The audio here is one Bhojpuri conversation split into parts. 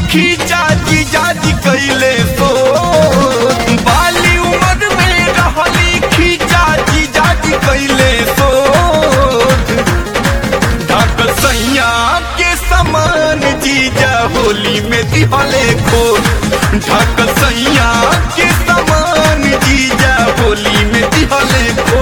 खींचा जीजा जी कैले सो बाली उम्र में रहली खींचा जीजा जी कैले सो ढाक सैया के समान जीजा होली में दिहले खो ढाक सैया के समान जीजा होली में दिहले खो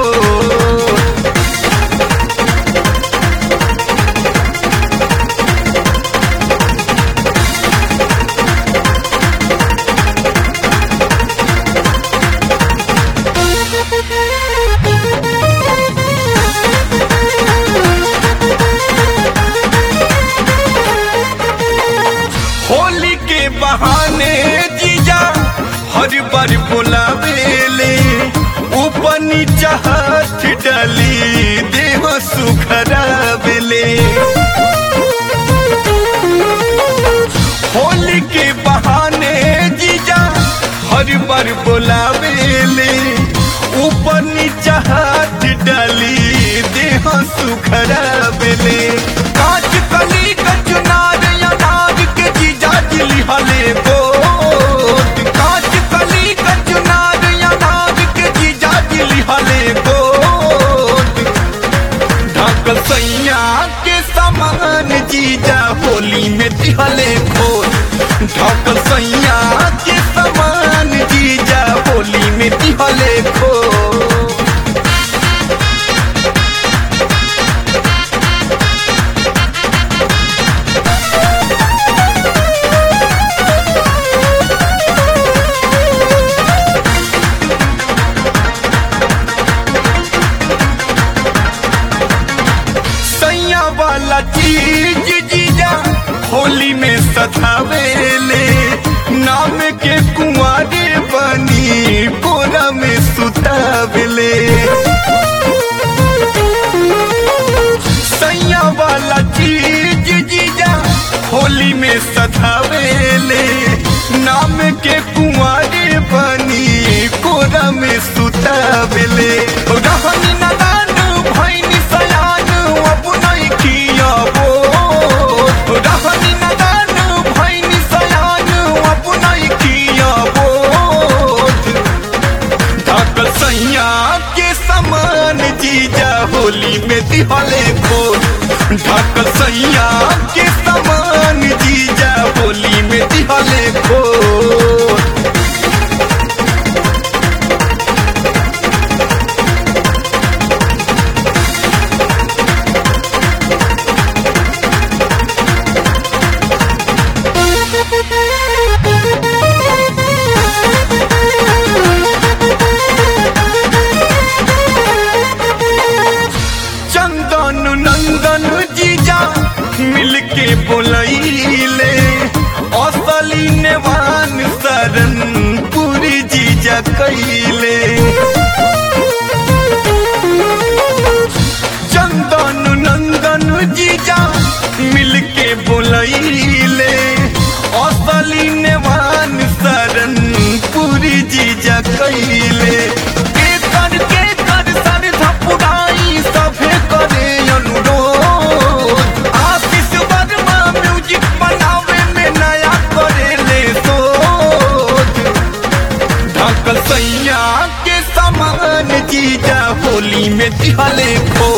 होली के बहाने जीजा हर बार बुलावेले ऊपर नीचा हाथ डाली देह सुखरावेले होली के बहाने जीजा हर बार बुलावेले ऊपर नीचा हाथ डाली देह सुखरावेले कांच कली कचनार अनार के जीजा जिली हले गोद कांच कली कचनार अनार के जीजा जिली हले गोद ढाक सैया के समान जीजा होली में दिहले खोल ढाक सैया के समान जीजा होली में दिहले खोल सैया वाला चीज जीजा होली में सधावेले नाम के कुंवारे बनी कोरा में सुतावेले सैया वाला चीज जीजा होली में सधावेले नाम के कुंवारे बनी कोरा में सुतावेले रहनी नदान भैनी सयान अब नहीं कियाबो रहनी नदान भैनी सयान अब नहीं कियाबो ढाक सैया के समान जीजा होली में दिहले खोल ढाक सैया के समान जीजा होली में दिहले खोल चंदन नंदन जीजा मिलके बोलैले असली नेवान शरण पूरी जीजा कैले चंदन नंदन जीजा मिलके बोलैले असली नेवान शरण पूरी जीजा कैले के कर के कर सर धपुराई सभे करे अनुरोध आशीष वर्मा म्यूजिक बनावे में नया करेले सोच ढाक सैया के समान जीजा होली में दिहले खो